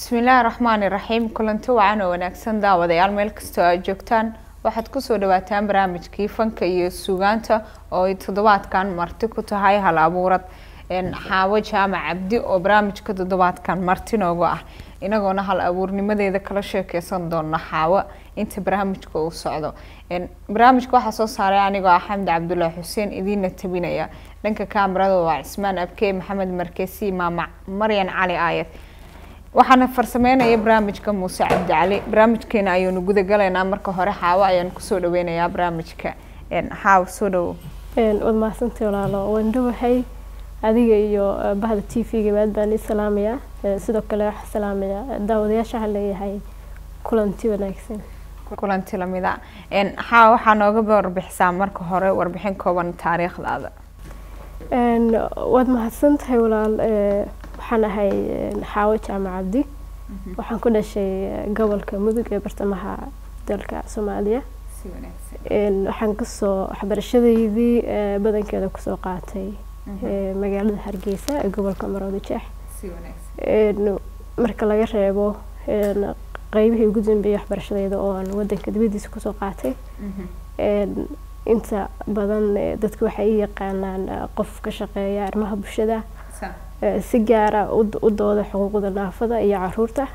bismillaahi raxmaani raxiim kulanti wacan oo wanaagsan daawadayaal meel kastoo aad joogtaan waxaad kusoo dhawaataan barnaamijkii fanka iyo sugaanta oo ay toddobaadkan marti ku tahay hal abuurad xaawo jaamac cabdi oo barnaamijka toddobaadkan marti noogu ah inagoona hal abuurnimadeeda kala sheekeysan doona xaawo inta barnaamijka uu socdo barnaamijka waxaa soo saaray anigoo ah xamdi cabdulaahi xuseen idiina tabinaya dhanka kaamirada waa cismaan abkey maxamed markeesi maama maryan cali aayad waxaana farsameynaya barnaamijka muuse cabdicali barnaamijkeena ayuunu gudagalaynaa marka hore xaawo ayaan kusoo dhaweynayaa barnaamijka xaawo soo dhawo waad mahadsantay walaalo waan dhawahay adiga iyo bahda t v-ga aad baan ii salaamayaa sidoo kale waxaa salaamayaa daawadayaasha waxaan leeyahay kulanti wanaagsan kulanti lamida xaawo waxaa nooga warbixisaa marka hore warbixin kooban taariikhdaada waad mahadsan tahay walaal waxaan ahay xaawo jaamac cabdi waxaan ku dhashay gobolka mudug ee bartamaha dalka soomaaliya waxaan kasoo waxbarashadeydii badankeeda kusoo qaatay magaalada hargeysa ee gobolka maroodi jeex marka laga reebo qeybihii ugu dambeeyay waxbarashadeyda oo aan wadanka dibadiisa kusoo qaatay inta badan dadka waxay i yaqaanaan qof ka shaqeeya arrimaha bulshada si gaara u dooda xuquuqda naafada iyo caruurta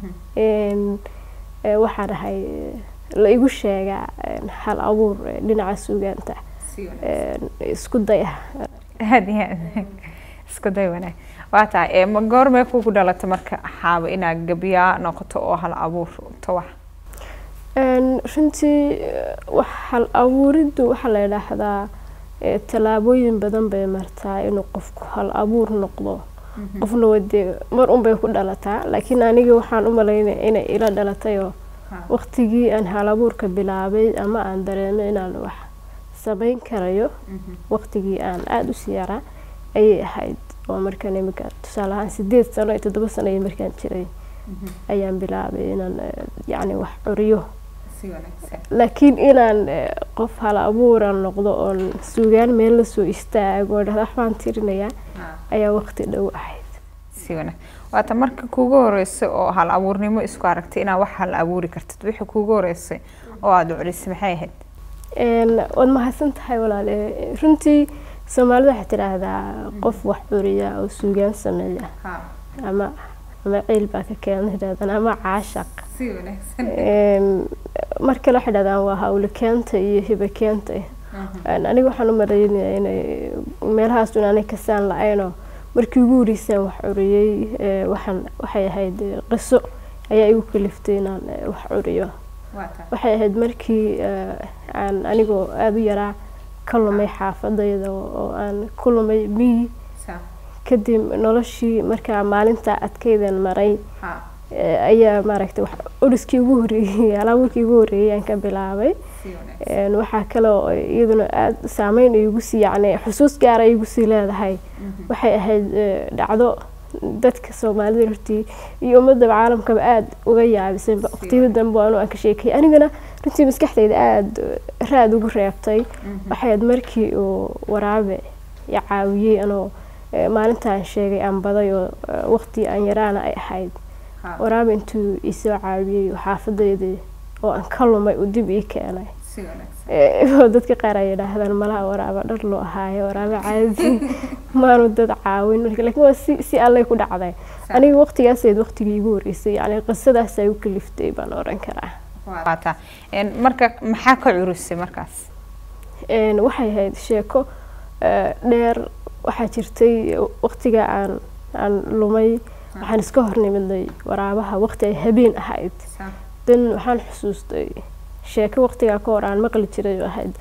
waxaan ahay la igu sheegaa hal abuur dhinaca suugaanta isku day ah aad iyo aad isku day wanaag waa tahay ma goormee kugu dhalata marka xaabo inaad gabiyaa noqoto oo hal abuur tawax runtii hal abuuriddu waxaa la idhaahdaa tallaabooyin badan bay martaa inuu qofku hal abuur noqdo qofna wadee mar unbay ku dhalataa laakiin aniga waxaan u malaynaya inay ila dhalatayoo waqtigii aan hal abuurka bilaabay ama aan dareemo inaan wax samayn karayo waqtigii aan aada u sii yaraa ayay ahayd oo markaan imika tusaale ahaan sideed sano iyo toddoba sano iyo markaan jiray ayaan bilaabay inaan yacni wax curiyo laakiin inaan qof hal abuura noqdo oon suugaan meel lasoo istaago oo dhahda waxbaan tirinayaa ayaa waqti dhow ahayd si wanaag waata marka kuugu horeysay oo hal abuurnimo isku aragtay inaad wax hal abuuri kartid wixii kuugu horeysay oo aada curisay maxay ahayd waad mahadsan tahay walaale runtii soomaalida waxay tidhaahdaa qof wax curiya oo suugaan sameeya ama ama ciil baa ka keena yidhahdaan ama caashaq mar kale waxay dhahdaan waa hawle keenta iyo hibe keenta aniga waxaan u maleynaya inay meelahaas un anay kasaan la-aynoo markii ugu horeysaan wax curiyey waxaan waxay ahayd qiso ayaa igu kaliftay inaan wax curiyo waxay ahayd markii aan anigoo aada u yaraa ka lumay xaafadayda oo aan ku lumay miyi kadib noloshii markaa maalinta adkeydan maray ayaa maaragtay uriskii ugu horeeyey alaabuurkii ugu horeeyey aan ka bilaabay waxaa kale oo iyaduna aada saameyn igu sii yacni xusuus gaara igu sii leedahay waxay ahayd dhacdo dadka soomaalida hortii iyo ummadaba caalamkaba aada uga yaabisay waqtiyada dambe anu aan ka sheekay anigana runtii maskaxdayda aada raad ugu reebtay waxay ahayd markii uu waraabe i caawiyey anoo maalintaan sheegay aan baday oo waqti aan yaraana ay ahayd waraabe intuu isoo caawiyey xaafadeydii oo aan ka lumay uu dib ii keenay dadka qaar ay yidhaahdaan malaha waraaba dhar loo ahaayo waraabe caadi maanu dad caawin lakiin waa si si allay ku dhacday aniga waqtigaaseed waqtigii igu horeysay yani qisadaasa u kaliftay baan oran karaa waata marka maxaa ka curisay markaas waxay ahayd sheeko dheer waxaa jirtay waqtiga aan aan lumay waxaan iska hornimidnay waraabaha waqti ay habeen ahayd dan waxaan xusuustay sheeko waqtigaa ka hor aan maqli jiray oo ahayd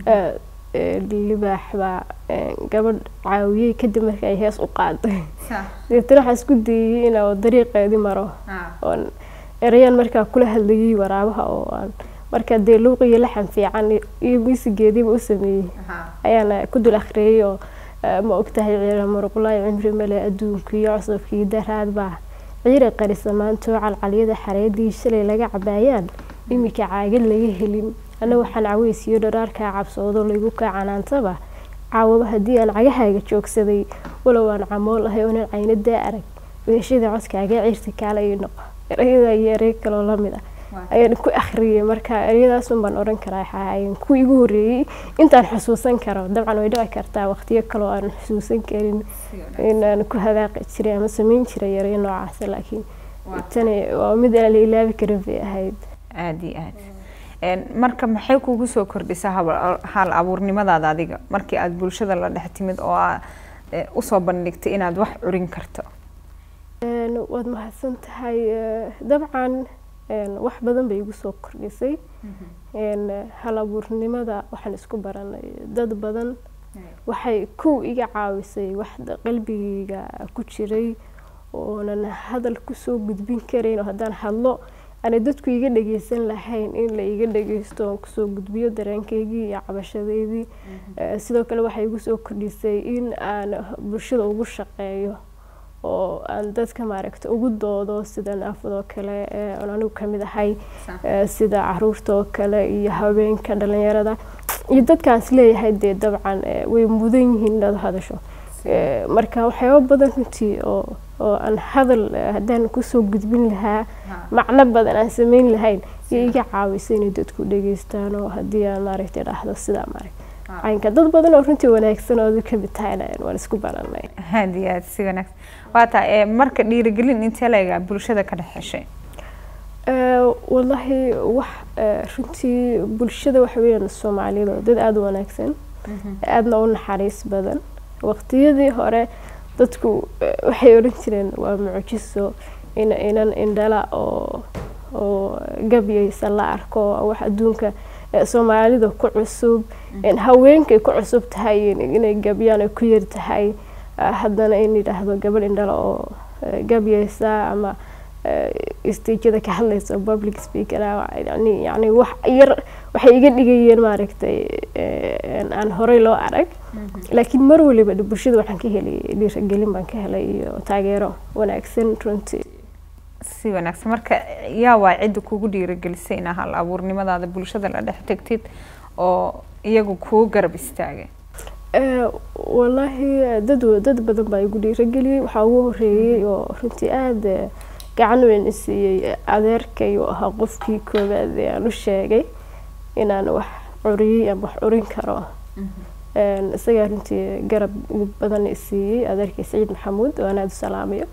libaax baa gabadh caawiyey kadib marka ay hees u qaaday deetana waxaa isku dayey inaa dariiqeedii maro oon erayaan markaa kula hadlayay waraabaha oo aan markaa dee luuq iyo laxan fiican iyo miisigeediiba u sameeyey ayaana ku dul akhriyey oo ma ogtahay ciira muruqlaayo cimri male adduunka iyo cusubkii daraad baa ciira qarisa maantoo calcalyada xareedii shalay laga cabaayaan iminka caagad laga helin ana waxaan caweysiyo dharaarkaa cabsoodo laygu kaa canaantaba caawaba haddii aan cagahaaga joogsaday walow aan camool ahay oonan caynadaa arag weeshada codkaaga ciirta kaala ii noqo ereyada iyo erey kaloo lamid ah ayaan ku akhriyay marka ereyadaas un baan odhan karaa waxaa ahaayeen kuwii igu horreeyey intaan xusuusan karo dabcan way dhici kartaa waqtiyo kaloo aan xusuusan karin inaan ku hadaaqi jiray ama samayn jiray ereyo noocaas laakiin tani waa mid aan la ilaabi karin bay ahayd aada iyo aad marka maxay kugu soo kordhisaa hal abuurnimadaada adiga markii aada bulshada la dhex timid oo aa usoo bandhigtay inaad wax curin karto waad mahadsan tahay dabcan wax badan bay igu soo kordhisay hal abuurnimada waxaan isku baranay dad badan waxay kow iga caawisay wax qalbigayga ku jiray oonan hadal kusoo gudbin karayn oo haddaan hadlo aanay dadku iga dhageysan lahayn in la iga dhageysto oon kusoo gudbiyo dareenkaygii iyo cabashadeydii sidoo kale waxay igu soo kordhisay in aan bulshada ugu shaqeeyo oo aan dadka maaragta ugu doodo sida naafadoo kale oon anigu kamid ahay sida caruurta oo kale iyo haweenka dhalinyarada iyo dadkaas leeyahay dee dabcan way mudan yihiin inaad hadasho marka waxyaaba badan runtii oo oo aan hadal haddaan kusoo gudbin lahaa macno badan aan sameyn lahayn iyo iga caawisay inay dadku dhageystaan oo haddii aan maaragtay dhahdo sidaa maaragta caynka dad badan oo runtii wanaagsan oo kamid tahayna waan isku baranay aada iyo aad si wanaagsan waa taa marka dhiirigelin intee leegaa bulshada ka dhex heshay wallahi wax runtii bulshada waxa weeyaan soomaaliyada oo dad aada u wanaagsan aadna u naxariis badan waqtiyadii hore dadku waxay odhan jireen waa mucjiso in inan indhala oo oo gabyaysa la arko wax adduunka soomaalida ku cusub haweenkay ku cusub tahay inay gabyaan ay ku yar tahay haddana in yidhaahdo gabadh indhala oo gabyaysa ama stagada ka hadlaysa public speaker yani yani wax yar waxay iga dhigayeen maaragtay aan horey loo arag laakiin mar waliba bulshada waxaan ka helay dhiiragelin baan ka helay iyo taageero wanaagsan runtii si wanaagsan marka yaa waa cidda kugu dhiiragelisay inaa hal abuurnimadaada bulshada la dhex tegtid oo iyagu kuu garab istaagay wallaahi dad dad badan baa igu dhiirageliyey waxaa ugu horeeyey oo runtii aada gacan weyn i siiyey adeerkay oo ahaa qofkii koowaad ee aan u sheegay inaan wax curiyey ama wax curin karo isagaa runtii garab badan i siiyey adeerkay saciid maxamuud oo aan aada u salaamayo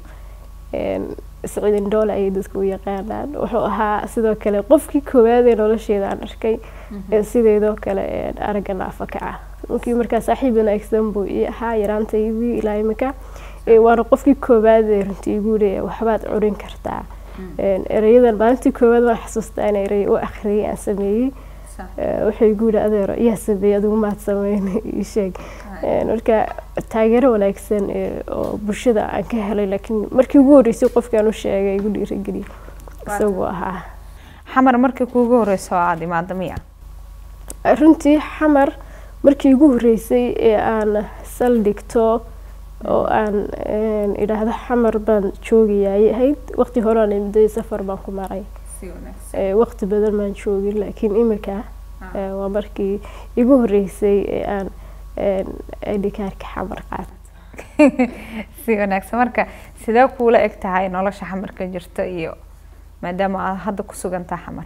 saciid indhoole ayay dadka u yaqaanaan wuxuu ahaa sidoo kale qofkii koowaad ee nolosheeda aan arkay sideedoo kale aragga naafa ka ah markii markaa saaxiib wanaagsan buu ii ahaa yaraantaydii ilaa imika waana qofkii koowaad ee runtii igu leeya waxbaad curin kartaa ereyadan maalintii koowaad waan xasuustaa in erey u akhriyay aan sameeyey wuxuu igu yihi adeero iyaa sameeyey adigu maad sameyn ii sheeg marka taageero wanaagsan oo bulshada aan ka helay laakiin markii ugu horreysay qofkaan u sheegay igu dhiirageliy isaguu ahaa xamar markii kuugu horeyso oo aada imaada miya runtii xamar markii ugu horreysay ee aan saldhigto oo aan idhaahdo xamar baan joogayay ahayd waqti hore aan imiday safar baan ku maray waqti badan maan joogin laakiin imika waa markii igu horreysay ee aan idhikaarka xamar qaata si wanaagsan marka sidee kuula eg tahay nolosha xamarka jirta iyo maadaama aad hadda ku sugantaa xamar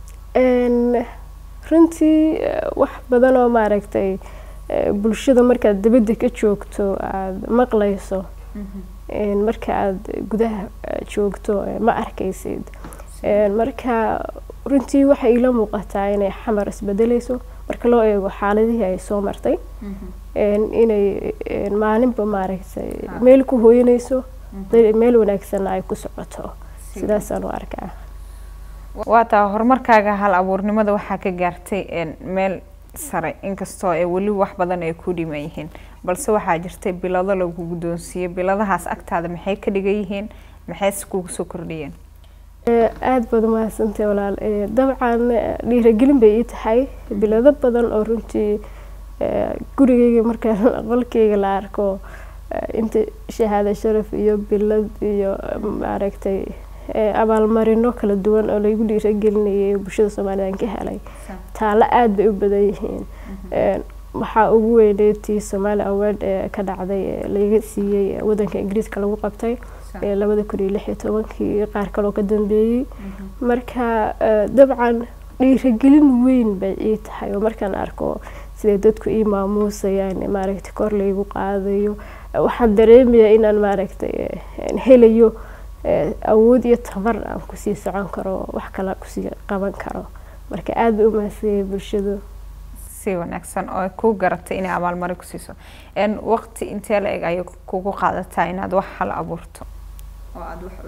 runtii wax badan oo maaragtay bulshada markaad dabadda ka joogto aada maqlayso marka aada gudaha joogto ma arkaysid marka runtii waxay ila muuqataa inay xamar isbedeleyso marka loo eego xaaladihii ay soo martay inay maalinba maaragtay meel ku hooyanayso meel wanaagsanna ay ku socoto sidaasaan u arkaa waa taa horumarkaaga hal abuurnimada waxaa ka gaartay meel sare inkastoo ay weli wax badan ay ku dhiman yihiin balse waxaa jirtay bilado lagu guddoonsiiyey biladahaas agtaada maxay ka dhigan yihiin maxayse kugu soo kordhiyeen aada baad umahadsantay walaal dabcan dhiiragelin bay ii tahay bilado badan oo runtii gurigeyga markaan qolkeyga la arko inta shahaado sharaf iyo bilad iyo maaragtay abaalmarino kala duwan oo laygu dhiiragelinayay bulshada soomaalida aan ka helay taalo aada bay u badan yihiin waxaa ugu weyneyd tii somali award ee ka dhacday ee laga siiyey wadanka ingiriiska lagu qabtay labada kun iyo lix iyo tobankii qaar kaloo ka dambeeyey marka dabcan dhiiragelin weyn bay ii tahay oo markaan arko siday dadku ii maamuusayaan maaragtay kor laygu qaadayo waxaan dareemayaa inaan maaragtay helayo awood iyo tabar aan kusii socon karo wax kale kusii qaban karo marka aada bay u mahadsanyahay bulshadu si wanaagsan oo ku garatay inay abaalmarin ku siiso waqti intee la eg ayay kugu qaadataa inaad wax hal abuurto oo aada wax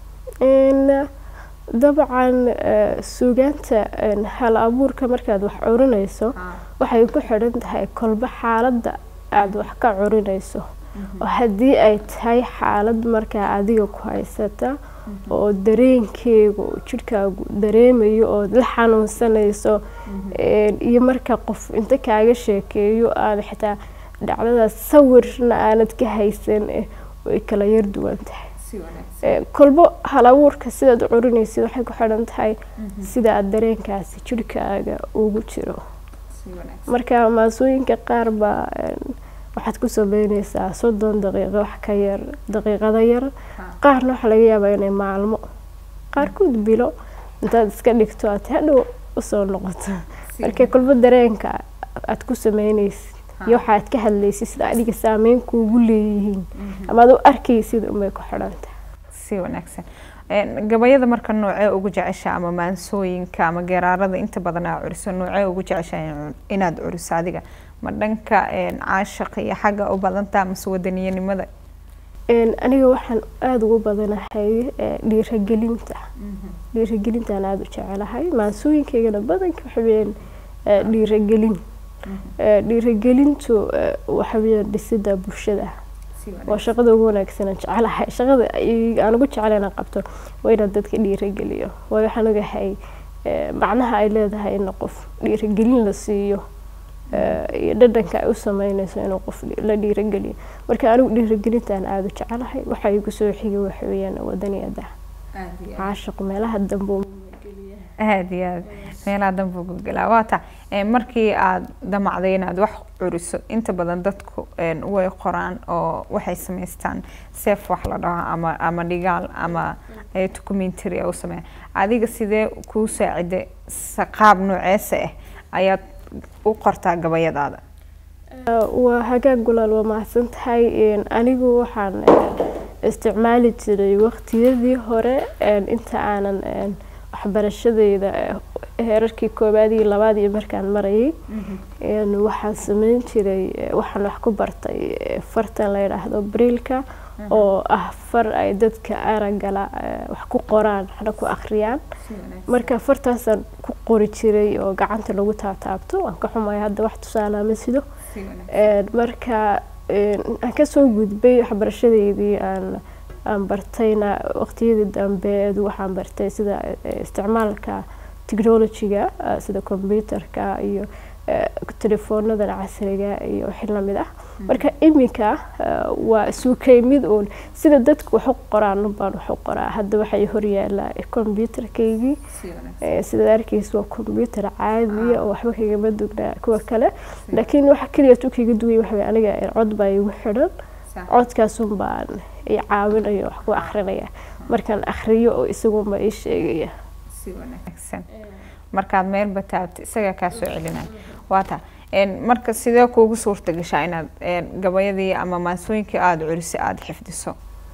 curiso dabcan suugaanta hal abuurka markaad wax curinayso waxay ku xidhan tahay kolba xaaladda aada wax ka curinayso oo haddii ay tahay xaalad markaa adiga ku haysata oo dareenkeegu jidhkaagu dareemayo ood la xanuunsanayso iyo marka qof inta kaaga sheekeeyo aada xitaa dhacdadaas sawirna aanad ka haysan way kala yar duwan tahay kolbo hal abuurka sidaad u curinaysid waxay ku xidhan tahay sida aada dareenkaasi jidhkaaga ugu jiro marka maasooyinka qaar baa waxaad ku sameyneysaa soddon daqiiqo wax ka yar daqiiqada yar qaarna waxaa laga yaabaa inay maalmo qaarkood bilo intaad iska dhigto aad hadhow usoo noqoto marka kolbo dareenka aad ku sameyneysid iyo waxaad ka hadlaysid sida adiga saameyn kuugu leeyihiin ama ad u arkaysid unbay ku xidhantahay si wanaagsan gabayada marka noocee ugu jecesha ama maansooyinka ama geeraarada inta badan aa curiso noocee ugu jecesha inaad curiso adiga ma dhanka caashaqa iyo xagga u badantaa mase wadaniyanimada aniga waxaan aada ugu badanahay dhiiragelinta dhiiragelintaan aada u jecelahay maansooyinkaygana badanka waxaweyaan dhiiragelin dhiiragelintu waxaweyaan dhisida bulshada waa shaqada ugu wanaagsan aan jecelahay shaqada aan ugu jecel inaan qabto waa inaan dadka dhiirageliyo waayo waxaan ogahay macnaha ay leedahay in qof dhiiragelin la siiyo iyo dhadhanka ay u sameyneyso inuu qof la dhiirageliyo marka anigu dhiiragelintaan aada u jecelahay waxa igu soo xigay waxa weeyaan wadaniyada caashiq meelaha dambe aada iyo aad meelaha dambe gulgelaa waata markii aada damacday inaad wax curiso inta badan dadku way qoraan oo waxay samaystaan seef wax la dhaho ama ama dhigaal ama documentary u sameeya adiga sidee kuu saaciday qaab nooceesa ah ayaad u qortaa gabayadaada waa hagaag gulaal waa mahadsan tahay anigu waxaan isticmaali jiray waqtiyadii hore inta aanan waxbarashadeyda heerarkii koobaad iyo labaad iyo markaan marayay waxaan sameyn jiray waxaan wax ku bartay fartan la yidhaahdo briilka oo ah far ay dadka aragala wax ku qoraan waxna ku akhriyaan marka fartaasaan ku qori jiray oo gacanta lagu taataabto waan ka xumaya hadda wax tusaalaa ma sido marka aan kasoo gudbay waxbarashadeydii aan aan bartayna waqtiyadii dambe waxaan bartay sida isticmaalka technologyga sida computerka iyo telefoonadan casriga iyo wixii lamid ah marka iminka waa suukay mid uun sida dadku wax u qoraan baan wax u qoraa hadda waxay horyaala computerkaygii sidaad arkeysa waa computer caadiya oo waxba kagama dugnaa kuwa kale laakiin waxa keliya tu kaga duway waxa aniga cod baa igu xidhan codkaasun baan i caawinayo wax ku akrinaya markaan akriyo oo isagunba ii sheegaya si wanaagsan markaad meelba taabta isagaa kaa soo celinaya waata marka sidee kuugu suurta gashaa inaad gabayadii ama maansooyinkii aada curisay aada xifdiso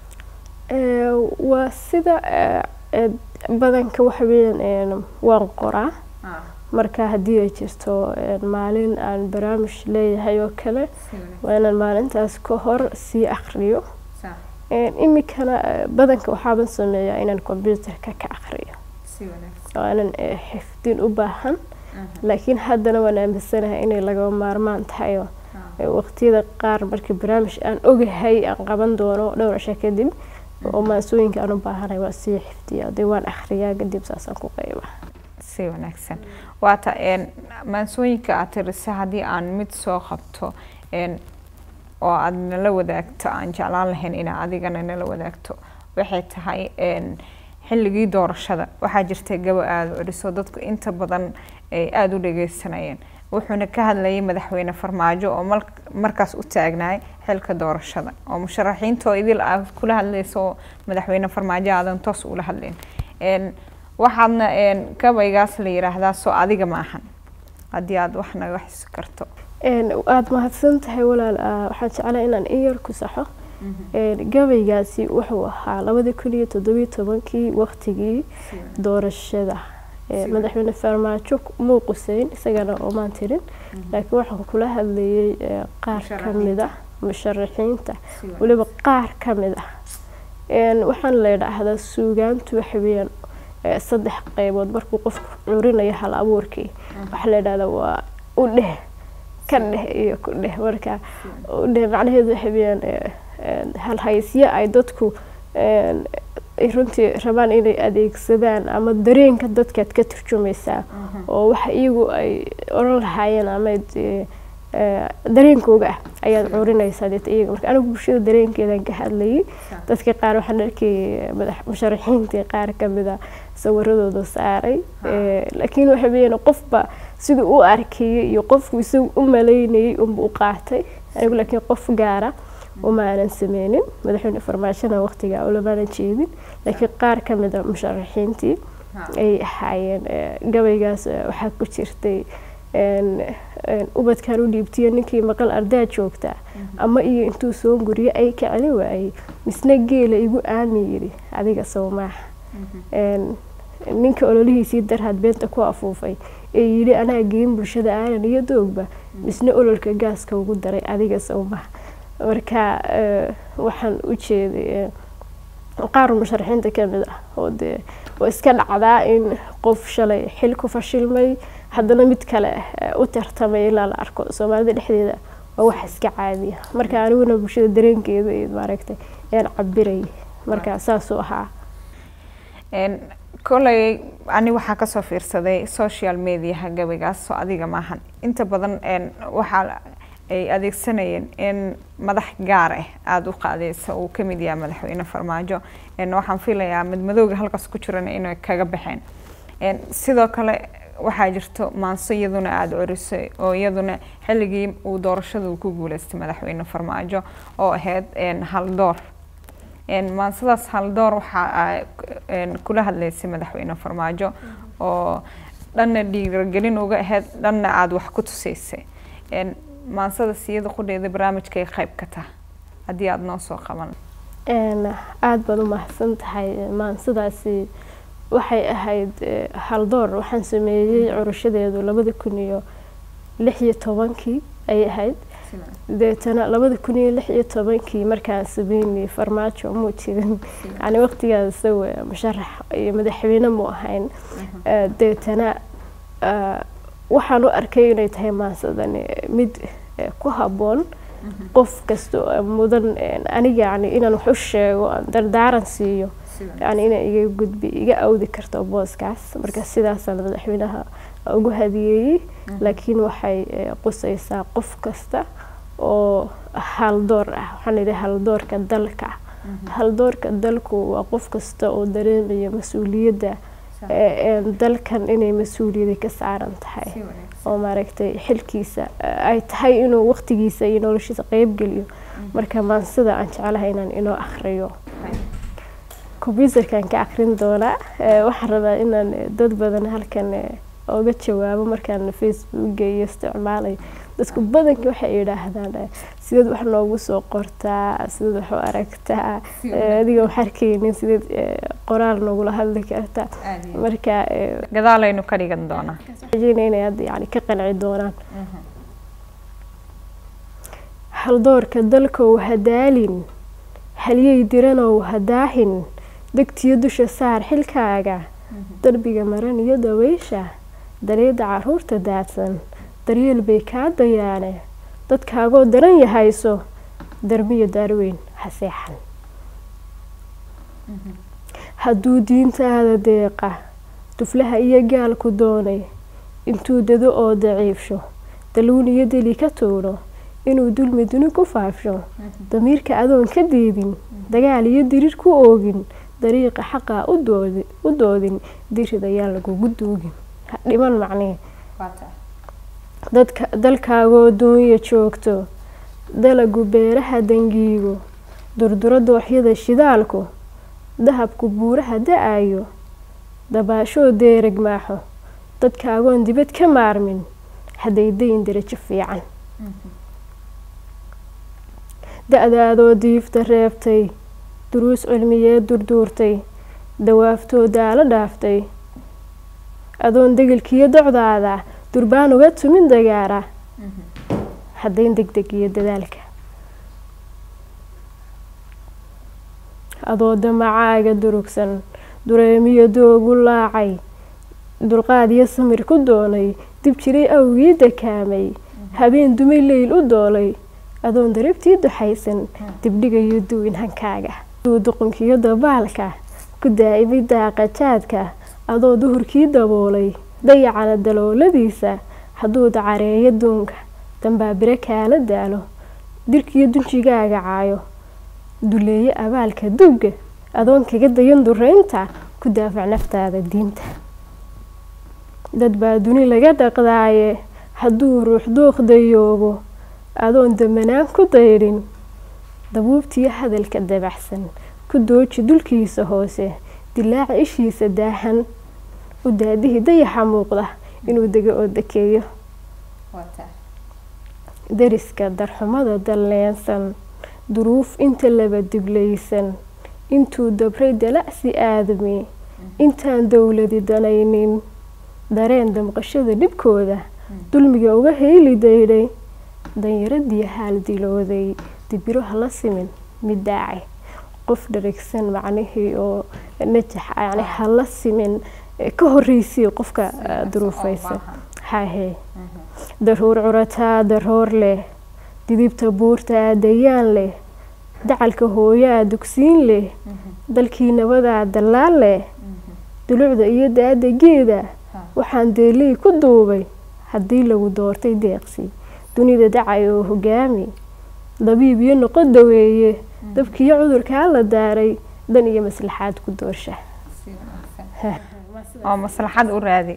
waa sida badanka waxa weeyaan waan qoraa marka haddii ay jirto maalin aan barnaamij leeyahay oo kale waa inaan maalintaas ka hor sii akriyo iminkana badanka waxaaban sameeyaa inaan computerka ka akriyo aanan xifdin u baahan laakiin haddana waan aaminsanahay inay lagaba maarmaan tahay waqtiyada qaar markii barnaamij aan ogahay aan qaban doono dhowr cisho kadib oo maansooyinka aan u baahanahay waan sii xifdiyaa dee waan akhriyaa kadib saasaan ku qayba si wanaagsan waata maansooyinka aad tirisa haddii aan mid soo qabto oo aada nala wadaagto aan jeclaan lahayn inaa adigana nala wadaagto waxay tahay xilligii doorashada waxaa jirta gaba aada curiso dadku inta badan ay aada u dhageysanayeen wuxuuna ka hadlayay madaxweyne farmaajo oo markaas u taagnaay xilka doorashada oo musharaxiintoo idil aad kula hadlayso oo madaxweyne farmaajo aadan toos ula hadlayn waxaadna gabaygaas la yiraahdaa soo adiga ma ahan haddii aada wax naga xisi karto aada mahadsan tahay walaal waxaan jeclaa inaan in yar ku saxo gabaygaasi wuxuu ahaa labada kun iyo toddobiyo tobankii waqtigii doorashada madaxweyne farmaajo muu quseyn isagana oomaan tirin laakiin waxaan kula hadlayay qaar kamid ah musharaxiinta weliba qaar kamid ah waxaan la idhaahdaa suugaantu waxaweyaan saddex qeybood markuu qofku curinayo hal abuurkii waxaa la idhahdaa waa u dheh ka dheh iyo ku dheh marka u dheh macnaheedu waxaweyaan halhaysyo ay dadku runtii rabaan inay adeegsadaan ama dareenka dadkaad ka turjumaysaa oo waxa iyagu ay oran lahaayeen ama dareenkooga ah ayaad curinaysaa deeta iyaga marka anigu bulshada dareenkeedan ka hadlayay dadka qaar waxaan arkayay madax musharaxiintii qaar kamida sawiradooda saaray laakiin waxa weeyaan qofba siduu u arkayay iyo qofku isagu u malaynayay unba u qaatay anigu laakiin qof gaara uma aanan sameynin madaxweyne farmaajona waqtigaa ulamaanan jeedin laakiin qaar kamida musharaxiintii ay ahaayeen gabaygaas waxaa ku jirtay ubadkan u dhiibtiyo ninkii maqal ardaa joogtaa ama iyo intuu soo guriyo ay ka celin waayey misna geela igu aami yidhi adiga sawmaaha ninka ololihiisii darhaad beenta ku afuufay ee yidhi anaa geyin bulshada aanan iyo doogba misna ololka gaaska ugu daray adiga sawmaha marka waxaan u jeeday qaar musharaxiinta kamid ah oo dee oo iska dhacdaa in qof shalay xil ku fashilmay haddana mid kale u tartamay ilaa la arko soomaalida dhexdeeda waa wax iska caadiya marka aniguna bulshada dareenkeeda iyo maaragtay ayaan cabirayay marka saasuu ahaa koley ani waxaa kasoo fiirsaday social mediaha gabaygaas soo adiga maahan inta badan waxaa ay adeegsanayeen in madax gaar ah aada u qaadeysa uu kamid yahay madaxweyne farmaajo waxaan filayaa madmadowga halkaas ku jiran inay kaga baxeen sidoo kale waxaa jirto maanso iyaduna aada corisay oo iyaduna xilligii uu doorashada ku guuleystay madaxweyne farmaajo oo ahayd haldoor maansadaas haldoor waxaa kula hadleysay madaxweyne farmaajo oo dhanna dhiiragelin uga ahayd dhanna aada wax ku tuseysay maansada siyada qudheeda barnaamijkay qayb ka taha haddii aada noo soo qaban aada baad u mahadsan tahay maansadaasi waxay ahayd haldoor waxaan sameeyey curashadeedu labada kun iyo lix iyo tobankii ayay ahayd deetana labada kun iyo lix iyo tobankii markaan sameynay farmaajo muu jirin yani waqtigaas isaga musharax iyo madaxweyne mu ahayn deetana waxaan u arkay inay tahay maansadani mid ku habboon qof kasta mudan aniga yani inaan wax u sheego dardaaran siiyo yani inay iga gudbi iga awdi karto booskaas marka sidaasaan madaxweynaha ugu hadiyeeyey laakiin waxay qusaysaa qof kasta oo haldoor ah waxaan idhi haldoorka dalka haldoorka dalku waa qof kasta oo dareemaya mas-uuliyadda dalkan inay mas-uuliyada ka saaran tahay oo maaragtay xilkiisa ay tahay inuu waqtigiisa iyo noloshiisa qeyb geliyo marka maansida aan jeclahay inaan inoo akhriyo combyuterkan ka akrin doonaa waxaan rabaa inaan dad badan halkan oga jawaabo markaan facebooka iyo isticmaalayo dadku badankii waxay yidhaahdaan sideed wax noogu soo qortaa sideed wax u aragtaa adiga wax arkeynin sideed qoraal noogula hadli kartaa marka gadaalaynu ka dhigan doonaa rajeyna inay hadda yani ka qanci doonaan haldoorka dalkow hadaalin halyey diranow hadaahin degtiyo dusha saar xilkaaga darbiga maran iyo daweysha daliida caruurta daadsan daryeel bay kaa dayaane dadkaagoo daran yahayso darmiyo daarweyn ha seexan hadduu diintaada deeqa duflaha iyo gaalku doonay intuu dado oo daciifsho daluun iyo deli ka tuuro inuu dulmi duni ku faafsho damiirka adoon ka diidin dagaal iyo dirir ku oogin dariiqa xaqaa u doodin dirid ayaan lagugu duugin ha dhiman macnee dadka dalkaagoo duunya joogto dalagu beeraha dangiigo durduro dooxyada shidaalku dahabku buuraha da-ayo dabaashoo deereg maaxo dadkaagoon dibad ka maarmin hadday dayin darajo fiican da-daadoo diifta reebtay duruus cilmiyeed durduurtay dawaaftoo daalo dhaaftay adoon degelkiiyo docdaada durbaan uga tumin dagaara haddayn deg deg iyo dadaalka adoo damacaaga durugsan dureemiyo doogu laacay dulqaad iyo samir ku doonay dib jiray awgii dakaamay habeen dumay leyl u doolay adoon darabtii duxaysan dibdhigayo duwin hankaaga aduu duqunkiyo dabaalka ku daa'imay daaqajaadka adoo duhurkii daboolay dayacana dalooladiisa hadduu dacareeyo duunka dambaabire kaala daalo dirkiyo dunjigaaga caayo duleeye abaalka dugga adoon kaga dayan dureynta ku daafac naftaada diinta dad baa duni laga dhaqdaaye hadduu ruux dooq dayoobo adoon damanaan ku daydhin dabuubtiyo hadalka dabaxsan ku dooji dulkiisa hoose dilaaca ishiisa daahan u daadihii dayaxa muuqda inuu dego oo dakeeyo dariska darxumada dalleensan duruuf inta laba diblaysan intuu dabray dalacsi aadami intaan dowladi danaynin dareen damqashada dhibkooda dulmiga uga heyli daydhay danyaradii haal dilooday dibiro hala simin mid daacay qof dharagsan macnihii oo najax yani hala simin ka horreysay qofka duruufaysan hahe daruur curataa daroor leh didibta buurtaa dayaan leh dacalka hooyaa dugsiin leh dalkii nabadaa dallaal leh dulucda iyo daada geeda waxaan deeley ku duubay haddii lagu doortay deeqsi dunida dacay oo hogaami dabiib iyo noqo daweeye dabkiiyo cudurkaa la daaray dan iyo maslaxaad ku doorsha oo maslaxad u raadi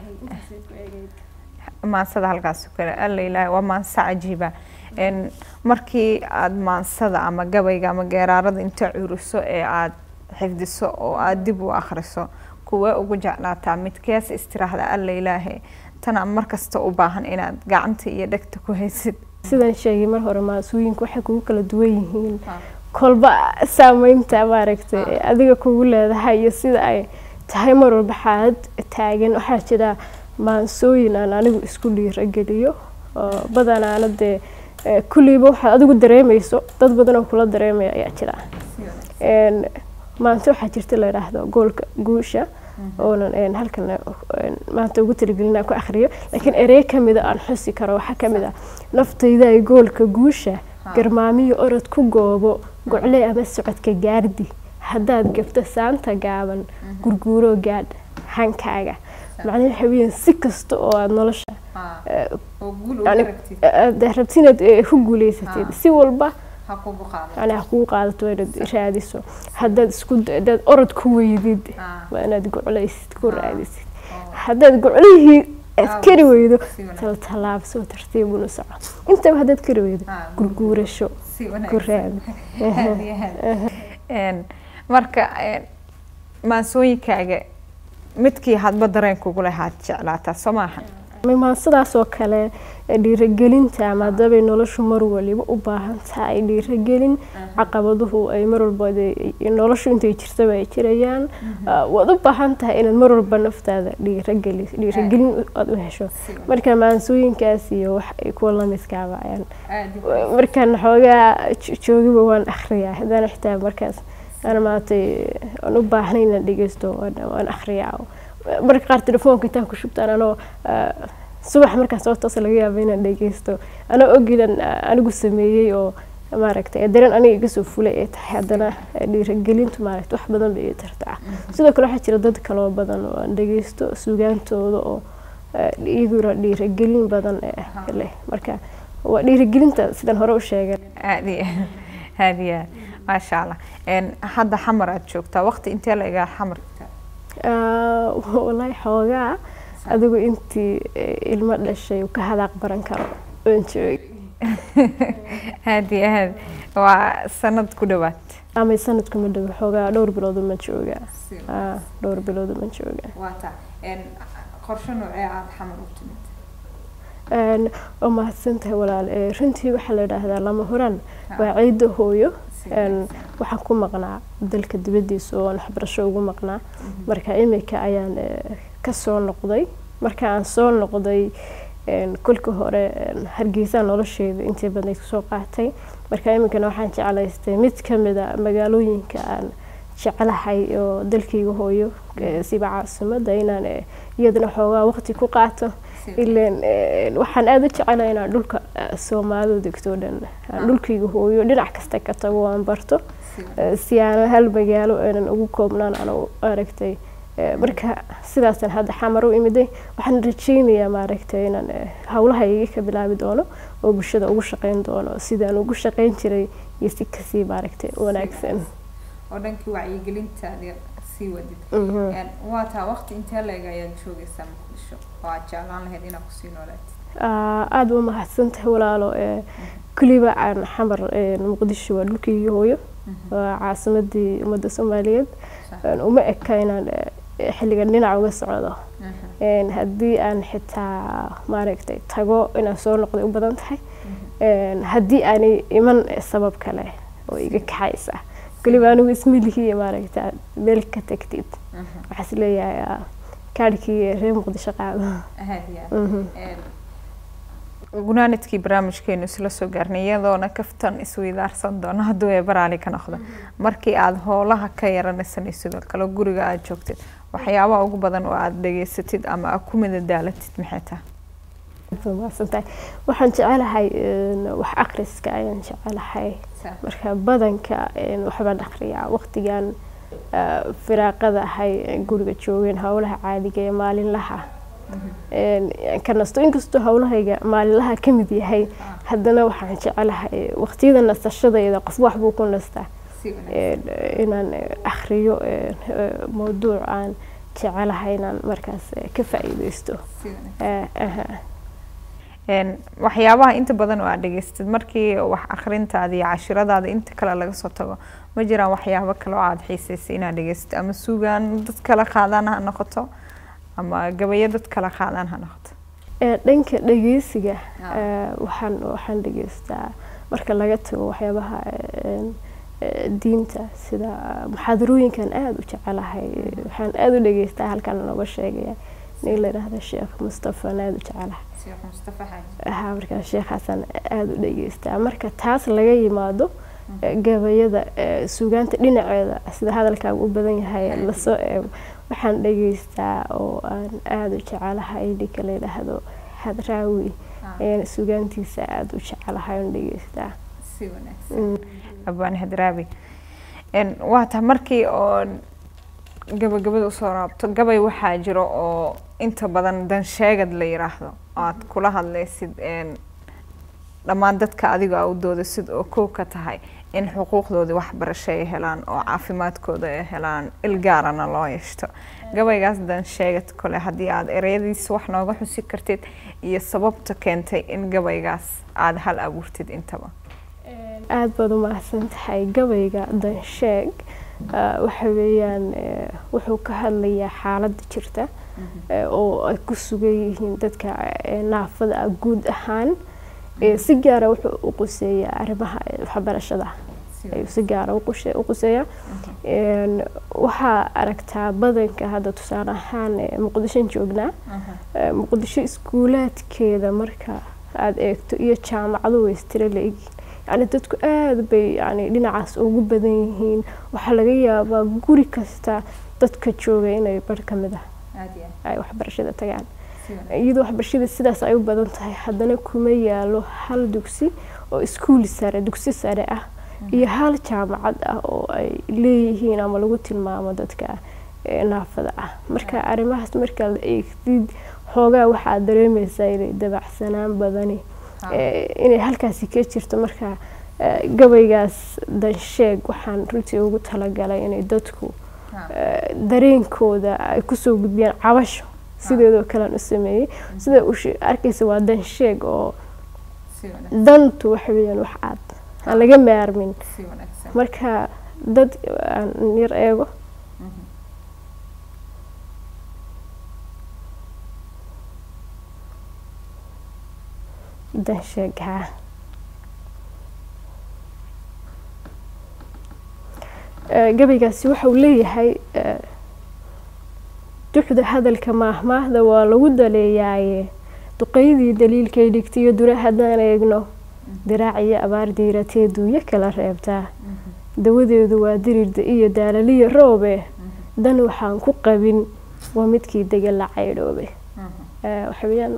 maansada halkaas kale alla ilaahay waa maanso cajiiba markii aada maansada ama gabayga ama geeraarada inta curiso ee aada xifdiso oo aada dib u akhriso kuwee ugu jeclaataa midkees istiraahda alla ilaahay tana markasta u baahan inaad gacanta iyo dhegta ku haysid sidaan sheegay mar hore maasooyinku waxay kugu kala duwan yihiin kolba saameynta maaragtay adiga kugu leedahay iyo sida ay tahay mar walba xaalad taagan waxaa jira maansooyin aan anigu isku dhiirageliyo oo badanaana dee kulliiba waxaad adigu dareemayso dad badan oo kula dareemaya ayaa jira maanta waxaa jirta la yidhaahdo goolka guusha oonan halkan maanta ugu talagelin ku akhriyo laakiin erey kamida aan xusi karo waxaa kamid ah naftayda ay goolka guusha garmaamiyo orod ku goobo gocle ama socodka gaardi haddaad gabto saanta gaaban gurguuroo gaadh hankaaga macnaha waxa weeyaan si kasta oo aada nolosha rabti inaad ku guuleysatid si walba yani ha kugu qaadato waa inaad raadiso haddaad isku haddaad orod ku weydid waa inaad goclaysid ku raadisid haddaad goclihii aad kari weydo taltallaabso tartiibuna soco intaba haddaad kari weydo gurguurasho ku raadi marka maansooyinkaaga midkii hadba dareen kugu lahaad jeclaataa soo maaha maansadaas oo kale dhiiragelinta ama hadabay noloshu mar waliba u baahan tahay dhiiragelin caqabaduhu ay mar walba noloshu intay jirtaba ay jirayaan waad u baahan tahay inaad mar walba naftaada dhiirageli dhiiragelin aad u hesho marka maansooyinkaas iyo wax ay kuwa lamidkaaba ayaan markaan xoogaa joogiba waan akhriyaa haddana xitaa markaas aan maatay aan u baahnay inaan dhegeysto waan akhriyaa marka qaar telefoonka intaan ku shubtaan anoo subax markaas oo toos laga yaaba inaan dhegeysto anoo ogidan anigu sameeyey oo maaragtay dareen aniga iga soo fulay ay tahay haddana dhiiragelintu maaragtay wax badan bay ii tartaa sidoo kale waxaa jira dad kaloo badan oo aan dhegeysto sugaantooda oo iyaguna dhiiragelin badan leh marka waa dhiiragelinta sidaan hore u sheegay aad iyo aad iyo aad maasha allah hadda xamar aad joogtaa waqti intee la egaa xamar wallaahi xoogaa adigu intii ilmo dhashay ka hadaaq baran karo oon joogay aada iyo aad waa sanad ku dhawaad ama sanadku ma dhow xoogaa dhowr bilood uma joogaa dhowr bilood uma joogaa waata qorshe noocee aada xamar u timid waa mahadsantahay walaal runtii waxaa la yidhaahdaa lama huraan waa ciidda hooyo waxaan ku maqnaa dalka dibaddiisa oo aan waxbarasho ugu maqnaa marka imika ayaan kasoo noqday marka aan soo noqday kolka hore hargeysa nolosheeda intii badnayd kusoo qaatay marka iminkana waxaan jeclaystay mid kamid a magaalooyinka aan jeclahay oo dalkayga hooyo siba caasimada inaan iyadana xoogaa waqti ku qaato ilan waxaan aada u jecelahay inaan dhulka soomaalidu degto dhan aan dhulkayga hooyo dhinac kasta ka tago aan barto si aan hal magaalo aanan ugu koobnaan aan aragtay marka sidaasaan hadda xamar u imiday waxaan rajeynayaa maaragtay inaan howlahayga ka bilaabi doono oo bulshada ugu shaqeyn doono sidaan ugu shaqeyn jiray iyo si kasii maaragtay wanaagsan oo dhankii wacyigelinta sii wadid waa taa waqti intee leeg ayaad joogaysaa muqdisho oo aad jeclaan lahayd inaad kusii noolaatid aada u mahadsantahay walaalo kuliba aan xamar muqdisho waa dhulkaygii hooyo waa caasimadii ummadda soomaaliyeed uma eka inaan xilligan dhinac uga socdo haddii aan xitaa maaragtay tago inaan soo noqday u badan tahay haddii aanay iman sabab kale oo iga kaxaysa keliba anigu ismilihiiyo maaragta meel ka tagtid waxaa is leeyahay kaadhkii reer muqdisho qaado gunaanadkii barnaamijkeenu isla soo gaarnay iyadoona kaftan isweydaarsan doono hadduu ee baraali ka noqdo markii aada howlaha ka yaranaysan sidoo kale guriga aada joogtid waxyaabaha ugu badan oo aada dhegeysatid ama aad ku midadaalatid maxay tahay maasantahay waxaan jecelahay wax akriska ayaan jecelahay marka badanka waxbaan akriyaa waqtigan firaaqada ahay guriga joogeen howlaha caadiga ee maalinlaha ka nasto inkastoo howlahayga maalinlaha ka mid yahay haddana waxaan jecelahay waqtiyada nasashadayda qof waxbuu ku nastaa inaan akriyo mawduuc aan jecelahay inaan markaas ka faa'iideysto waxyaabaha inta badan oo aad dhegeystid markii wax akrintaada iyo cashiradaada inta kale laga soo tago ma jiraan waxyaabo kale oo aada xiiseysay inaad dhegeystid ama sugaan dad kala qaadaan ha noqoto ama gabayo dad kala qaadaan ha noqoto dhanka dhegeysiga waxaan waxaan dhegeystaa marka laga tago waxyaabaha diinta sida muxaadarooyinkan aada u jecelahay waxaan aada u dhegeystaa halkan nooga sheegaya nin la yidhaahda sheekh mustafa aan aada u jecelahay ha markaa sheekhaasaan aada u dhegeystaa marka taas laga yimaado gabayada suugaanta dhinaceeda sida hadalkaaga u badan yahay lasoo eego waxaan dhegeystaa oo aan aada u jecelahay ninka la yidhaahdo hadraawi ayaan suugaantiisa aada u jecelahay oon dhegeystaa si wanaagsan abaan hadraawi waa tahay markii oo gabagabada usoo raabto gabay waxaa jiro oo inta badan dansheegad la yiraahdo aad kula hadlaysid dhammaan dadka adiga a u doodasid oo kow ka tahay in xuquuqdoodii waxbarasho ay helaan oo caafimaadkooda ay helaan ilgaarana loo yeeshto gabaygaas dansheegad kole haddii aada ereyadiisa wax nooga xusi kartid iyo sababta keentay in gabaygaas aada hal abuurtid intaba aada baad u mahadsan tahay gabayga dansheeg waxa weeyaan wuxuu ka hadlayaa xaaladda jirta oo ay ku sugan yihiin dadka naafada ah guud ahaan si gaara wuxuu u quseeyaa arrimaha waxbarashada ayuu si gaara u quseeyaa waxaa aragtaa badanka hadda tusaale ahaan muqdishon joognaa muqdisho iskuulaadkeeda marka aada eegto iyo jaamacadu way istira la-egyihin yani dadku aada bay yani dhinacaas ugu badan yihiin waxaa laga yaabaa guri kasta dadka jooga inay bar ka mid ah ay waxbarashada tagaan iyadoo waxbarashada sidaas ay u badan tahay haddana kuma yaalo hal dugsi oo iskuul sare dugsi sare ah iyo hal jaamacad ah oo ay leeyihiin ama lagu tilmaamo dadka naafada ah marka arrimahaas marka la eegtid xoogaa waxaad dareemaysaa inay dabacsanaan badani inay halkaasi ka jirto marka gabaygaas dansheeg waxaan runtii ugu talagalay inay dadku dareenkooda ay kusoo gudbiyaan cabasho sideedoo kalean u sameeyey sida u arkaysa waa dan sheeg oo si wanaagsan dantu waxa weeyaan wax aad aan laga maarmin si wanaagsan marka dad aan yar eego Mhm. dan sheeg haa Eh, gabaygaasi waxa uu leeyahay eh, duxda hadalka maahmaahda waa lagu daleeyaaye duqeydii daliilkay dhigtiyo dura haddaan eegno diraac iyo abaar diiratee duuyo kala reebtaa Mhm. dawadeedu waa dirirda iyo daalaliya roobe dan waxaan ku qabin waa midkii dega la caydhoobe Mhm. Eh, waxa weeyaan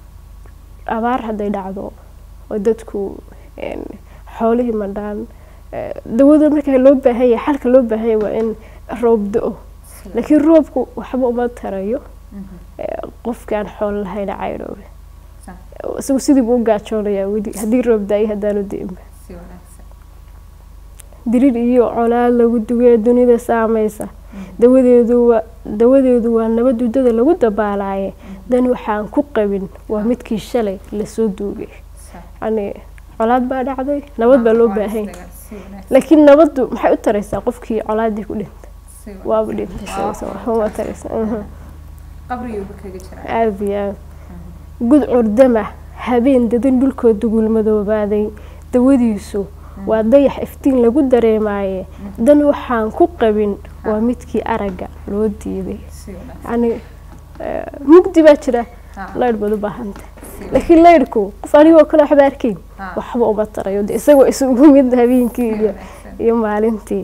abaar hadday dhacdo oo dadku een, xoolihii madhaan eh, dawada marka loo baahan yahay xalka loo baahan yahay waa in roob do-o Si laakiin roobku waxba uma tarayo Mhm. eh, qofkaan xoolo lahayna caydhoobe Sa- isagu sidii buu u gaajoonayaa weli haddii roob da-ay haddaanu di'inba si wanaagsan dirir iyo colaad lagu dugee dunida saamaysa dawadeedu waa dawadeedu waa nabad udada lagu dabaalaaye dan waxaan ku qabin waa midkii shalay lasoo duugay Sa- yani colaad baa dhacday nabad baa loo Waa baahan isdaga- si wanaagsan. laakiin nabaddu maxay u taraysaa qofkii colaadii ku dhintay Si wanaagsan. waaba dhintay Waa- isaga waxba uma taraysa mhm. qabriyuuba kaga jiraa aada iyo aada gud curdama habeen dadan dhulkoo dugul madoobaaday dawadiisu waa dayax iftiin lagu dareemaaye dan waxaan ku qabin waa midkii aragga loo diiday si wanaagsan yani eh, mugdi baa jira Ha, laydh baad u baahanta si laakiin laydhku qof anigoo kale waxba arkayn Ha. waxba uma tarayo de isagoo isugu mid habeenkii iyo wanaagsan. iyo maalintii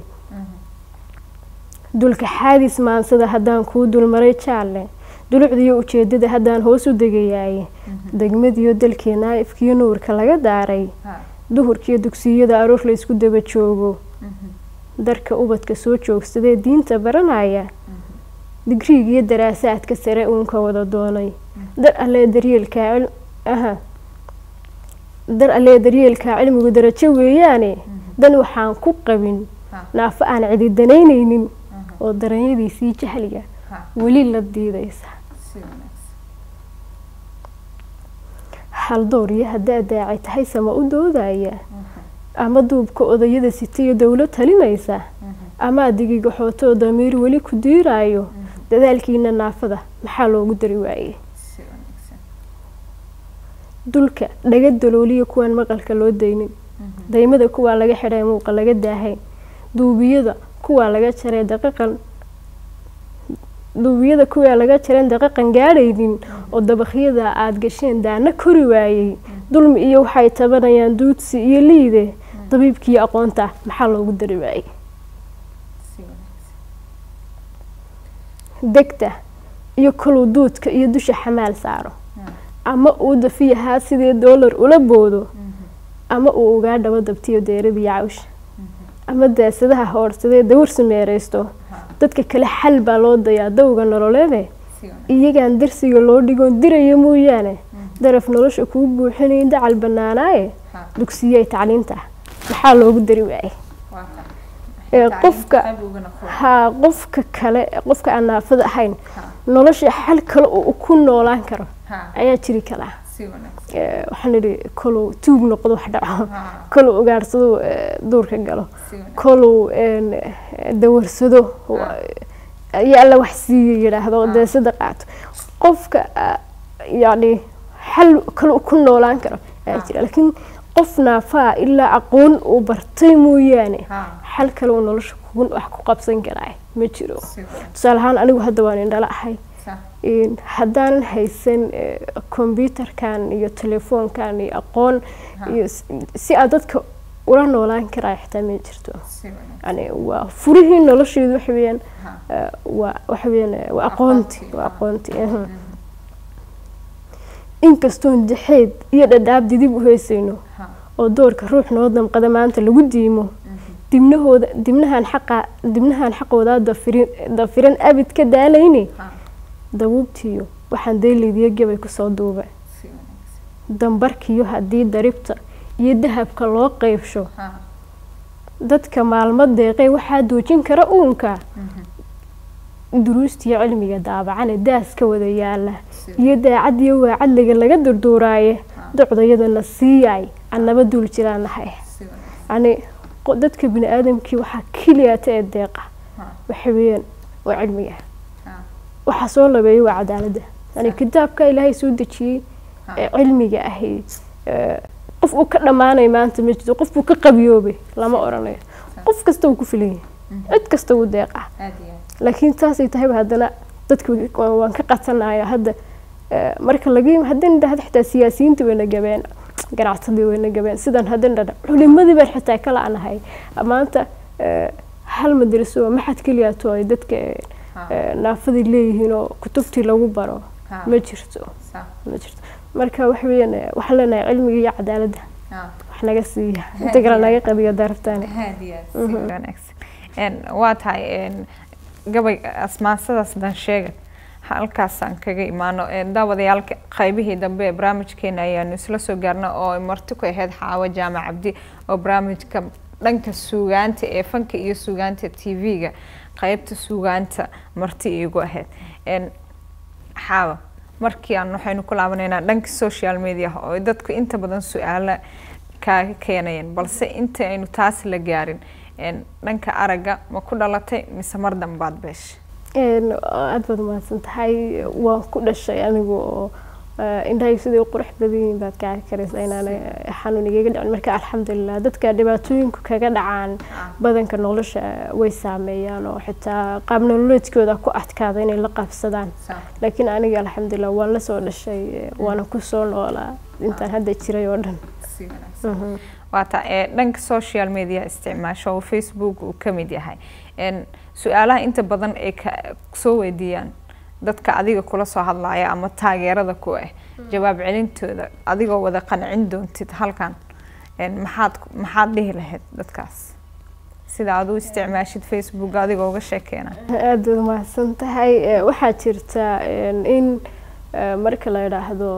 Mhm. dulka xaadis maansada haddaan kuu dulmaray jaalle dulucdiyo ujeedada haddaan hoos u degayaaye degmadiyo dalkeena ifkiyo nuurka laga daaray Ha, duhurkiyo dugsiyada aroor la isku daba joogo mhm. darka ubadka soo joogsadee diinta baranaya digriig iyo daraasaadka sare uunka wada doonay dar allee daryeelkaa cil- aha dar allee daryeelkaa cilmigu darajo weeyaane dan waxaan ku qabin Ha, naafo aan cidi danaynaynin mhm. oo daranyadiisii jahliga Ha, weli la diidaysa si wanaagsan. haldoor iyo haddaa daacay tahay sama u doodaya Mhm. ama duubka odayada sitiyo dowlad talinaysa Mhm. ama adigiga xootoo damiir weli ku diiraayo dadaalkiina naafada maxaa loogu dari waayey Si wanaagsan. dulka dhaga dalooliya kuwaan maqalka loo daynin Mhm. daymada kuwaa laga xidhay muuqa laga daahay duubiyada kuwaa laga jaray daqiiqan duubiyada kuwaa laga jaran daqiiqan gaadhaynin oo dabakhyada aada gasheen daana kori waayey dulmi iyo waxay tabanayaan duudsi iyo liide dabiibkiiyo aqoonta maxaa loogu dari waayey Si wanaagsan. degta iyo koluu duudka iyo dusha xamaal saaro Ha, ama uu dafiyahaa sidii doolar ula boodo mhm. ama uu ugaa dhabo dabtiyo deeradiyo cawsha Mhm. ama daasadaha hoorsadee dawar sameeraysto Ha, dadka kale xal baa loo dayaa dawga nololeede si wanaagsan. iyagaan darsiga loo dhigoon diraya mooyaane daraf nolosha kuu buuxinay dacal banaanaaye Ha, dugsiyey tacliinta maxaa loogu dari waayey waa kan. Ee, Tacliinta qofka- qayb uga noqon. haa qofka kale qofka aan naafada ahayn Ha, nolosha xal kale uu ku noolaan karo ha, ayaa jiri karaa si wanaagsan. Ee, waxaan idhi koluu tuug noqdo wax dhaco Ha, koluu ugaadhsado ee, duurka galo si wanaagsan. koluu een, dawarsado iyo alla wax siiya yidhaahdo Ah. deesada qaato qofka ah, yacni xal kale uu ku noolaan karo ayaa Ah. jira laakiin qof naafaa ilaa aqoon uu bartay mooyaane Ha, xal kale uu nolosha kugu wax ku qabsan karaa ma jiro si wanaagsan. tusaale ahaan anigu hadda waan indhala ahay Sa- Een, haddaanan haysan eh, kombyuutarkan iyo telefoonkan iyo aqoon Ha. iyo s- si aad dadka ula noolaan karaa xitaa ma jirto si wanaagsan. yani waa furihii nolosheedu waxa weeyaan Ha, eh, waa waxa weeyaan eh, waa aqoonti Aqoonti, waa ah. aqoonti mhm. mhm. inkastoon jaxeed iyo dhadhaab didib u heysayno Ha, oo doorka ruux noo damqada maanta lagu diimo mhm. dibnahooda dibnahan xaqa dibnahan xaqoodaa dafirin dafiran abid ka daalayni Ha, dabuubtiyo waxaan daylaydiyo gabay kusoo duuba si wanaagsan. dambarkiyo haddii daribta iyo dahabka loo qeybsho Ha, dadka maalmo deeqay waxaa doojin kara uunka mhm. duruusta iyo cilmiga daabacane daaska wada yaala iyo daacad iyo waacadliga laga durduuraaye docdayadana siiyay annaba duul jiraanahay yani dadka bini aadamkii waxaa keliyata ee deeqa waxa weeyaan waa cilmiga waxaa soo labeeyay waa cadaaladda yani kitaabka ilaahay soo dejiyey ee cilmiga ahi qof uu ka dhammaanay maanta ma jirto qof uu ka qabiyoobay lama oranayo qof kasta uu ku filan yahay cid kasta uu deeqa laakiin saasay tahayba haddana dadka waan ka qatanaya hadda marka laga haddana dhahda xitaa siyaasiyiinta wayna gabeen ganacsadii wayna gabeen sidan haddana dhadha culimadii baan xitaa ka la-nahay maanta hal madraso maxad keliyaato ay dadka naafadii leeyihiin oo kutubtii lagu baro ma jirto ma jirto marka waxa weeyaan waxaan leenahay cilmiga iyo cadaaladda wax naga siiya inta kale naga qabiyo daraftaani waa tahay gabay asmaansadaas dan sheega halkaasaan kaga imaano daawadayaal qaybihii dambe ee barnaamijkeena ayaanu isla soo gaarna oo marti ku ahayd xaawo jaamac cabdi oo barnaamijka dhanka suugaanta ee fanka iyo suugaanta t v-ga qeybta suugaanta marti iigu ahayd xaawo markii aan waxaynu ku laabanaynaa dhanka social media oo dadku inta badan su-aala kaaga keenayeen balse inta aynu taas la gaarin dhanka aragga ma ku dhalatay mise mar dambaad beesha aada baad mahadsan tahay waan ku dhashay anigu oo indhahay siday u qurux badan yihiin baad ka arki karaysa inaan xanuun igaga dhicin marka alxamdulilah dadka dhibaatooyinku kaga dhacaan badanka nolosha way saameeyaan oo xitaa qaab nololeedkooda ku adkaada inay la qaabsadaan laakiin aniga alxamdulilah waan la soo dhashay waana kusoo noolaa intaan hadda jiray oo dhan waata dhanka social media isticmaasho oo facebook uu ka mid yahay su-aalaha inta badan ay soo weydiiyaan dadka adiga kula soo hadlaya ama taageerada ku ah jawaab celintooda adigoo wada qancin doontid halkan maxaad maxaad dhihi lahayd dadkaas sida aad u isticmaashid facebook adigoo uga sheekeena aada waad mahadsan tahay waxaa jirta in marka la idhaahdo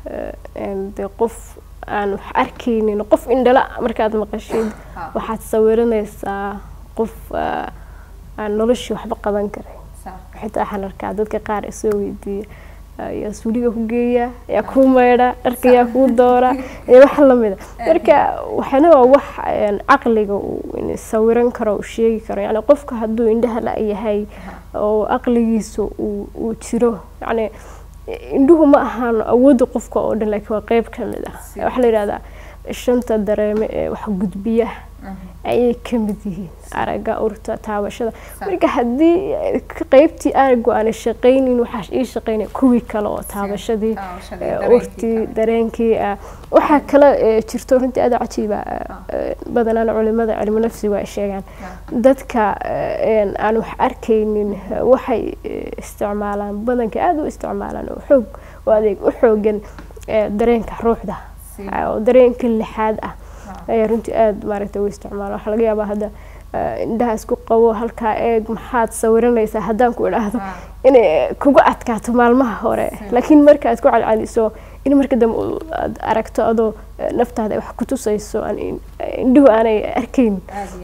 de qof aan wax arkaynin qof indhala markaad maqashid waxaad sawiranaysaa qof aan noloshii waxba qaban karay xitaa waxaan arkaa dadka qaar isoo weydiiya yaa suuliga ku geeya yaa kuu maydha dharka yaa kuu doora iyo wax lamida marka waxana waa wax caqliga uu sawiran karo uu sheegi karo yani qofka hadduu indhaha la yahay oo caqligiisa uu jiro yani indhuhu ma ahaan awoodda qofka oo dhan laakiin waa qeyb ka mid ah waxaa la yidhahdaa shanta dareeme ee wax gudbiya ayay ka mid yihiin aragga urta taabashada marka haddii qeybtii araggu aanay shaqaynin waxaa ii shaqaynaya kuwii kale oo taabashadii urtii dareenkii waxaa kale jirto runtii aada cajiiba badanaan culimada cilmu nafsigu ay sheegaan dadka aan wax arkaynin waxay isticmaalaan badanka aada u isticmaalaan oo xoog oo adeeg u xoogan dareenka ruuxda oo dareenka lixaad ah ayaa runtii aada maaragtay u isticmaala waxaa laga yaabaa hadda indhaha isku qabo halkaa eeg maxaad sawiranaysaa haddaan ku idhaahdo inay kugu adkaato maalmaha hore laakiin marka aad ku calcaliso in marka dambe aad aragto adoo naftaada ay wax ku tusayso indhuhu aanay arkayn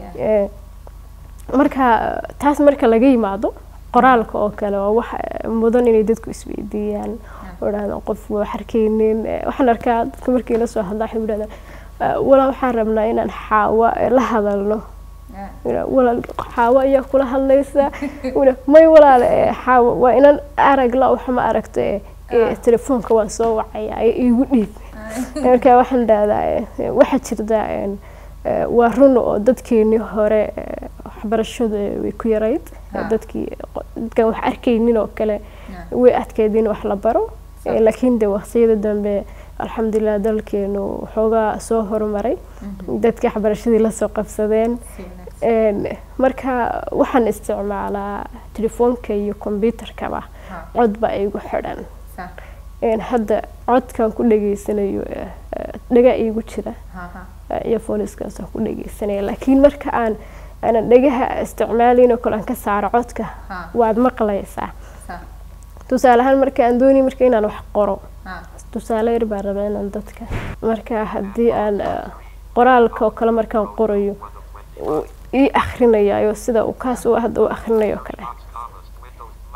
marka taas marka laga yimaado qoraalka oo kale waa wax mudan inay dadku isweydiiyaan oo idhahdaan qof wax arkaynin waxaan arkaa dadka markii la soo hadlaa waxay idhahdaan walaa waxaan rabnaa inaan xaawa la hadalno walaal xaawo ayaa kula hadlaysa may walaal xaawo waa inaan arag la wax ma aragto telefoonka waan soo wacaya igu dhiib marka waxaan dhahdaa waxaa jirta waa run oo dadkeenii hore waxbarashadu way ku yarayd dadkii dadkan wax arkaynin oo kale way adkeyd in wax la baro laakiin de waqtiyada dambe alxamdulilah dalkeenu waxoogaa soo horumaray dadka waxbarashadii lasoo qabsadeen marka waxaan isticmaalaa telefoonka iyo kombyuutarkaba cod baa igu xidhan hadda codkan ku dhageysanayo dhaga igu jira iyo fooniskaasaan ku dhageysanaya laakiin marka aan aanan dhagaha isticmaalayn oo kale aan ka saaro codka waad maqlaysaa tusaale ahaan marka aan doonay marka inaan wax qoro tusaale yar baan rabaa inaan dadka marka haddii aan qoraalka oo kale markaan qorayo ii akhrinayayo sida uu kaas u hadda u akhrinayo kale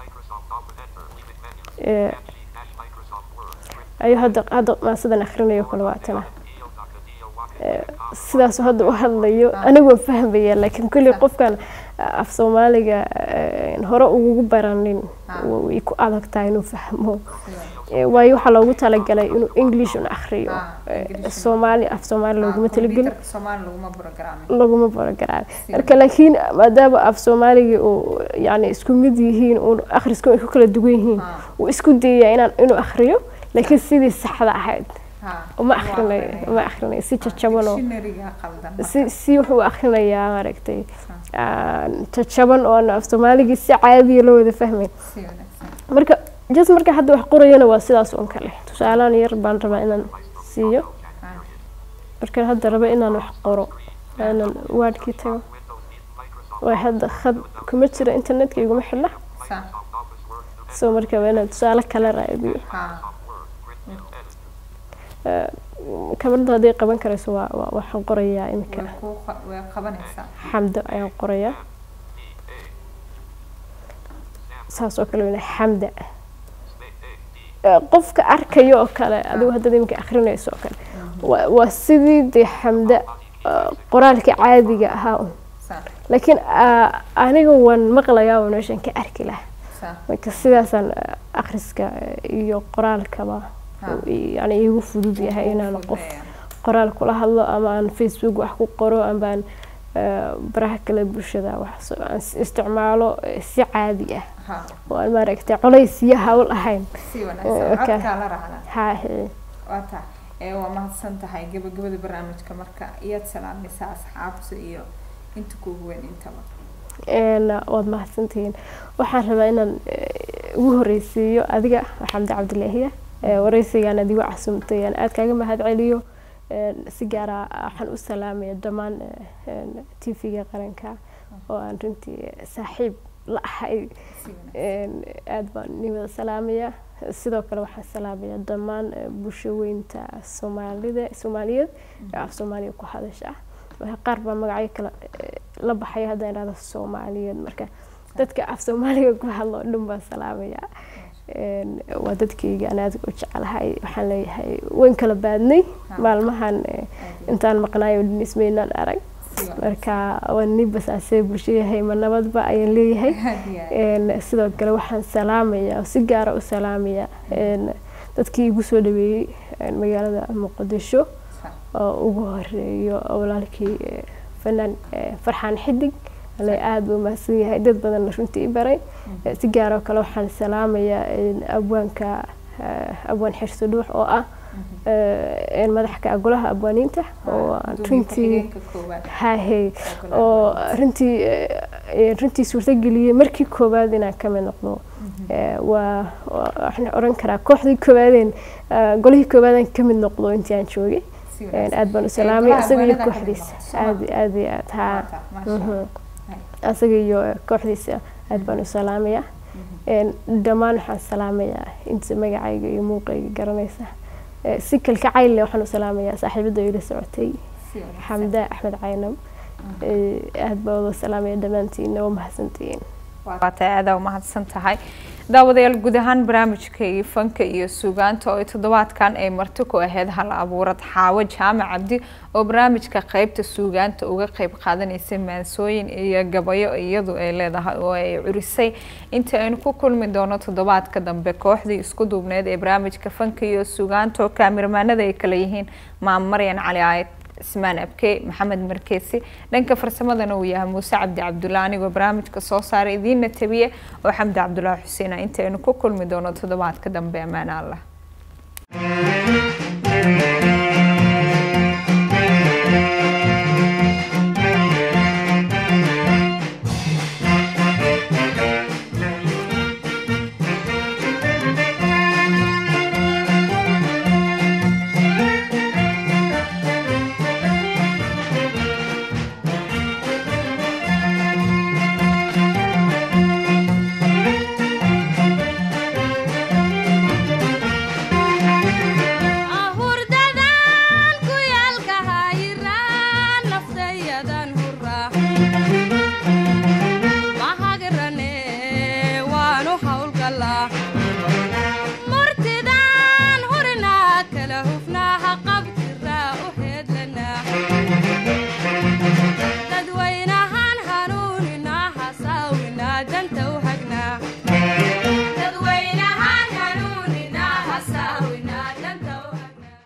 ee, ayuu hadda hadda maasadan akhrinayo kale waatana Ee, sidaas hadda u hadlayo anigoo fahmaya laakiin kulli qofkan af soomaaliga ee, hore ugu baranin way ku adag tahay inuu fahmo Ee, waayo waxaa loogu talagalay inuu english un akhriyo Ah, Ee, English. soomaali af soomaali looguma talagelin Computerka Soomaali laguma programin laguma barogaraam marka laakiin maadaama af soomaaliga uu yani isku mid yihiin uun akhriska ay ku kala duwan yihiin Ah. wuu isku dayayaa inaan inuu akhriyo laakiin sidii saxda ahayd Ha, uma waa akhrinayo akrinaya. uma akhrinayo si jajaban oo Dictionary-ga qaldan marka. si si wuxuu akhrinayaa maaragtay aan jajaban oo aan af soomaaligii si caadiya loo wada fahmayn Si wanaagsan. marka just marka hadda wax qorayana waa sidaas un kale tusaalahan yar baan rabaa inaan siiyo Ha, markaan hadda rabo inaan wax qoro waa inaan waadhkii tago waa hadda khad kuma jira internetka iguma xidhna sa- so marka waa inaan tusaale kala raadiyo ha, kamarada hadday qaban karayso waa waa- waxaan qorayaa iminka way kuu qa- way qabanaysaa. xamdo ayaan qorayaa saas oo kale weyna xamda Eh, qofka arkayo oo kale adigu haddaad iminka akrinayso oo kale waa- waa sidii dee xamda eh, qoraalka caadiga ahaa un Sa- laakiin ah, aniga waan maqlayaa oo meeshan ka arki lahaa sa- marka sidaasaan eh, akhriska eh, iyo qoraalkaba Ha. yani iigu fudud yahay inaan qof fududeeyaa. qoraal kula hadlo ama aan facebook wax ku qoro ama aan eh, baraha kale bulshada wax so- aan is- isticmaalo eh, si caadi ah Ha, oo aan maaragtay colays iyo hawl ahayn si Eh, wanaagsan. okay. Codkaa la raacdaa. haahe waa tahay ee waa mahadsan tahay gabagabada barnaamijka marka iyaad salaamaysaa asxaabta iyo inta kuugu weyn intaba een waad mahadsantihiin waxaan rabaa inaan eh, ugu horeysiiyo adiga xamdi cabdilaahiya eh, wareysigaan adigu casumtay aan aad kaaga mahad celiyo een, si gaara waxaan u salaamaya dhammaan t v-ga qaranka oo aan runtii saaxiib la ahay si wanaagsan een, aad baan ni wada salaamaya sidoo kale waxaan salaamaya dhammaan eh, bulshaweynta soomaalida soomaaliyeed ee af soomaaliya ku hadasha marka qaar baa magacyo kale eh, la baxaya haddaan idhahdo soomaaliyeed marka dadka af soomaaliga ku hadlo oo dhan baan salaamaya Een, waa dadkayga aan aad u jecelahay waxaan leeyahay waan kala baadnay Ha. maalmahan eh, intaan maqnaayo dhan ismaynaan arag si wanaagsan marka waan ni basaasee bulshayahay ma nabadba ayaan leeyahay Aad iyo aad. Een, sidoo kale waxaan salaamaya oo si gaara u salaamaya een, dadkii igu soo dhaweeyey een, magaalada muqdisho Sa- oo ugu horeeyo walaalkii eh, fanaan eh, farxaan xidig ale aada buu mahadsan yahay dad badanna runtii i baray Eh, si gaaroo kale waxaan salaamayaa een, abwaanka eh, abwaan xirso dhuux oo ah eh, een, madaxka golaha abwaaniinta oo aan Gudoomiye runtii ku-xigeenka koowaad haahey golaha oo runtii eh, eh, runtii suurtageliyey markii koowaad inaan ka mid noqdo Eh, waa waa- waxaan oran karaa kooxdii koowaadeen eh, golihii koowaadaan ka mid noqdo intii aan joogay si Een, wanaagsan. aad baan u Ee, salaamay golaha isaga iyo abwaanada ka mid kooxdiisa noqotay, soo ma? aad aad iyo aad haa Waa tahay, maasha Allah. Mhm. Hay. isaga iyo kooxdiisa aad baan u salaamayaa Een, dhammaan waxaan salaamayaa inta magacayga iyo muuqayga garanaysa Eh, si kalkacayl leh waxaan u salaamayaa saaxiibada ila socotay Si wanaagsan. xamda axmed caynam Eh, aad baa wada salaamaya dhammaantiin waa mahadsantihiin waa tahay aada umahadsan tahay daawadayaal guud ahaan barnaamijka fanka iyo suugaanta oo ay toddobaadkan ay marti ku ahayd hal abuurad xaawo jaamac cabdi oo barnaamijka qeybta suugaanta uga qeyb qaadanaysa maansooyin iyo gabayo iyadu ay leedahay oo ay curisay inta aynu ku kulmi doono toddobaadka dambe kooxdii isku duubneed ee barnaamijka fanka iyo suugaanta oo kaamirmaanada ay kala yihiin maam maryan cali aayad ismaan abke maxamed markeesi dhanka farsamadana uu yahay muuse cabdi cabdulla anigoo barnaamijka soo saaray idiinna tabiye oo xamdi cabdullaahi xuseen ah intaynu ku kulmi doono toddobaadka dambe ammaan allah ahurdadan ku yaalka hayiraan naftayadan hurra mahagrane waanu hawlgalaa